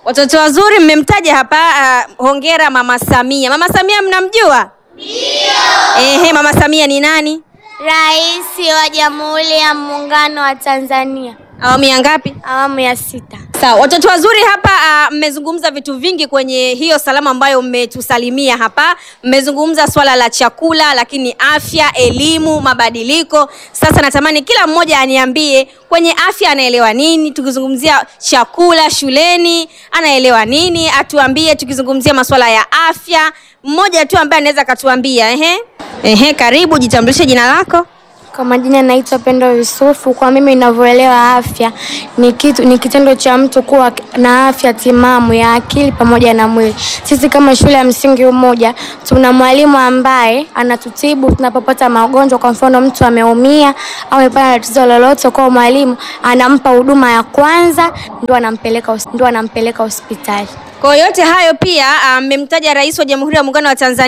Watoto wazuri mmemtaja hapa. Uh, hongera Mama Samia. Mama Samia mnamjua? Ndio. Ehe, Mama Samia ni nani? Rais wa Jamhuri ya Muungano wa Tanzania, Awamu ya ngapi? awamu ya sita. Sawa, watoto wazuri hapa uh, mmezungumza vitu vingi kwenye hiyo salamu ambayo mmetusalimia hapa. Mmezungumza swala la chakula, lakini afya, elimu, mabadiliko. Sasa natamani kila mmoja aniambie kwenye afya anaelewa nini, tukizungumzia chakula shuleni anaelewa nini, atuambie tukizungumzia masuala ya afya. Mmoja tu ambaye anaweza akatuambia. Ehe, ehe, karibu, jitambulishe jina lako. Kwa majina naitwa Pendo Yusufu. Kwa mimi ninavyoelewa afya ni kitu, ni kitendo cha mtu kuwa na afya timamu ya akili pamoja na mwili. Sisi kama shule ya msingi Umoja tuna mwalimu ambaye anatutibu tunapopata magonjwa. Kwa mfano mtu ameumia au amepata tatizo lolote, kwa mwalimu anampa huduma ya kwanza, ndio anampeleka hos- ndio anampeleka hospitali. Kwa yote hayo pia mmemtaja Rais wa Jamhuri ya Muungano wa Tanzania